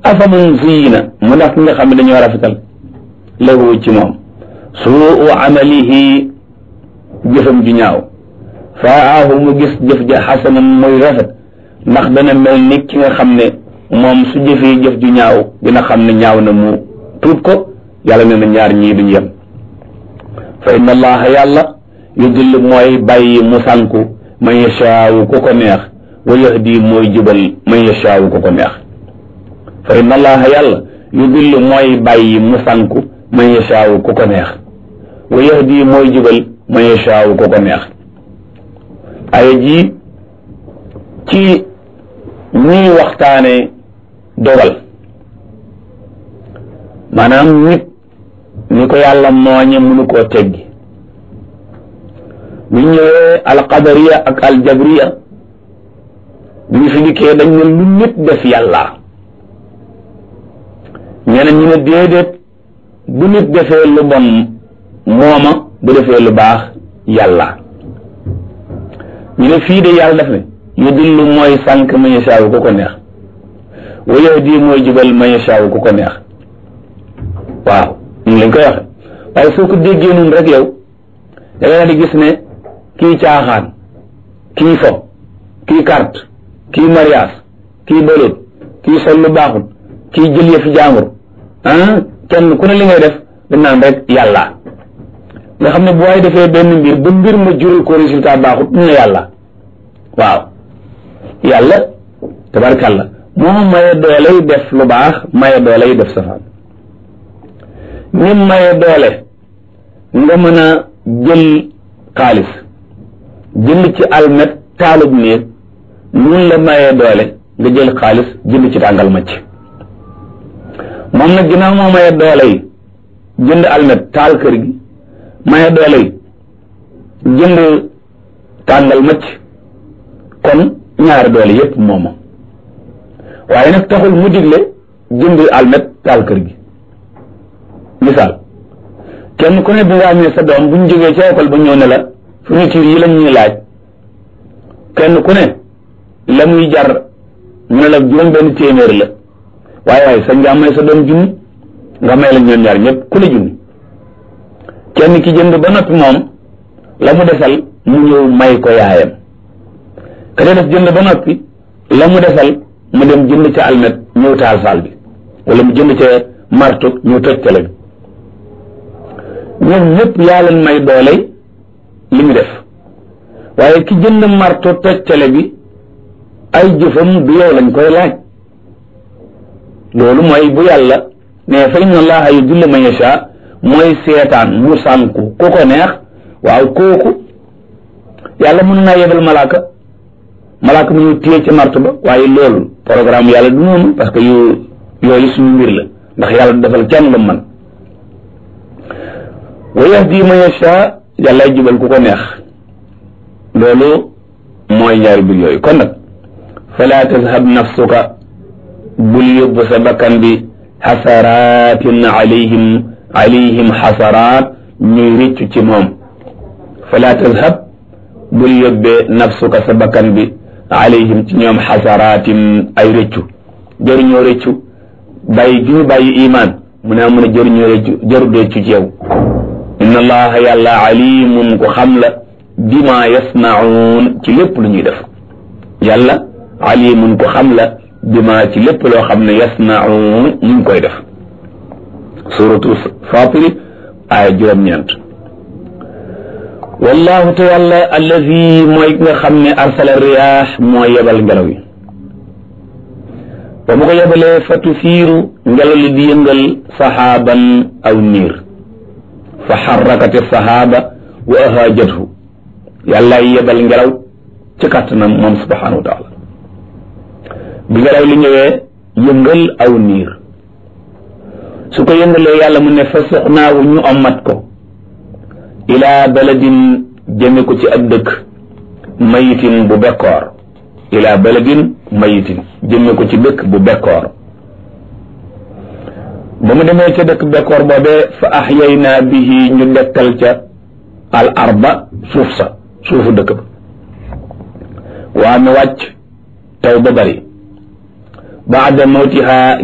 afaman zuyina mu ndax ki nga xam ne dañoo rafetal lahu ci moom suu amalihi jëfam ju ñaaw faahu mu gis jëf ja xasanan muy rafet ndax dana mel ni ki nga xam ne moom su jëfee jëf ju ñaaw dina xam ne ñaaw na mu tuub ko yàlla nee na ñaar ñii duñu yem fa inna allaha yàlla yudillu mooy bàyyi mu sànku man yashaawu ku ko neex wa yahdi mooy jubal man yashaawu ku ko neex fa inna allaha yàlla yudillu mooy bàyyi mu sànku man yashaawu ku ko neex wa yahdi mooy jubal man yashaawu ku ko neex ay ji ci ñuy waxtaane dogal maanaam nit ni ko yàlla mooñe mënu koo teggi bu ñëwee alqadariya ak aljabriya bi ñu fi dikkee dañ ne lu nit def yàlla ñeneen ñu ne déedéet bu nit defee lu bon mooma bu defee lu baax yàlla ñu ne fii de yàlla def ne yu dillu mooy sànq man yashaawu ku ko neex wa yahdi mooy jubal man yashaawu ku ko neex waaw ñu lañ koy waxe waaye soo ko déggee noonu rek yow da nga di gis ne kii caaxaan kii fo kii carte kii mariage kii bëlut kii sol lu baaxut kii jël yëfi jaambur ah kenn ku ne li ngay def dañ naan rek yàlla nga xam ne bu waay defee benn mbir ba mbir ma jural ko résultat baaxut ñu ne yàlla waaw yàlla tabarkàlla moo maye dooley def lu baax maye dooley def safaan ni maye doole nga mën a jël xaalis jënd ci almet taalub néeg nun la maye doole nga jël xaalis jënd ci tàngal macc moom nag ginnaaw moo maye doole yi jënd almet taal kër gi maye doole yi jënd tàngal macc kon ñaari doole yépp mooma waaye nag taxul mu digle jënd almet taal kër gi misaal kenn ku ne bi nga amee sa doom bu ñu jógee ca école ba ñëw ne la fourniture yi lañ ñuy laaj kenn ku ne la muy jar ñu ne la juróom benn téeméer la waaye waaye sañ nga may sa doom junni nga may la ñoom ñaar ñëpp ku ne junni kenn ki jënd ba noppi moom la mu desal mu ñëw may ko yaayam ka def jënd ba noppi la mu desal mu dem jënd ca almet ñëw taal saal bi wala mu jënd ca marto ñëw toj tele bi ñoom ñëpp yaa leen may doole li mu def waaye ki jënd marto toj tele bi ay jëfam du yow lañ koy laaj loolu mooy bu yàlla ne fa inna allaha yudillu man yasha mooy seetaan mu sànku ku ko neex waaw kooku yàlla mën naa yebal malaaka malaaka mu ñu téye ci marto ba waaye loolu programme yàlla du noonu parce que yu yooyu suñu mbir la ndax yàlla du defal kenn lu man wa yahdi man yasha yàlla jubal ku ko neex loolu mooy ñaari mbir yooyu kon nag fala tazhab nafsuka bul yóbbu sa bakkan bi xasaratin alayhim alayhim xasaraat ñuy rëccu ci moom fala tazhab bul yóbbee nafsuka sa bakkan bi alayhim ci ñoom xasaraatin ay rëccu jëruñoo rëccu bàyyi gi ñu bàyyi imaan mu ne a mun a jëruñoo rëccu jëru rëccu ci yow inna allaha yàlla alimun ko xam la bima yasnaun ci lépp lu ñuy def yàlla alimun ko xam la bima ci lépp loo xam ne yasnaun ñu ngi koy def suratu fatiri aaya juróom-ñeent wallahu te yàlla allazi mooy nga xam ne arsala riyaax moo yebal ngelaw yi ba mu ko yebalee fa tusiiru ngelaw li di yëngal saxaaban aw niir fa xarrakati saxaaba wa ahaajathu yàlla yebal ngelaw ci kàttanam moom subhanahu wa taala bi ngelaw li ñëwee yëngal aw niir su ko yëngalee yàlla mu ne fa suxnaawu ñu ommat ko ilaa baladin jëme ko ci ab dëkk mayitin bu bekkoor ilaa baladin mayitin jëme ko ci dëkk bu bekkoor ba mu demee ca dëkk bekkoor boobee fa axyaynaa bihi ñu dekkal ca al arba suuf sa suufu dëkk ba waa mi wàcc taw ba bari baada mawtiha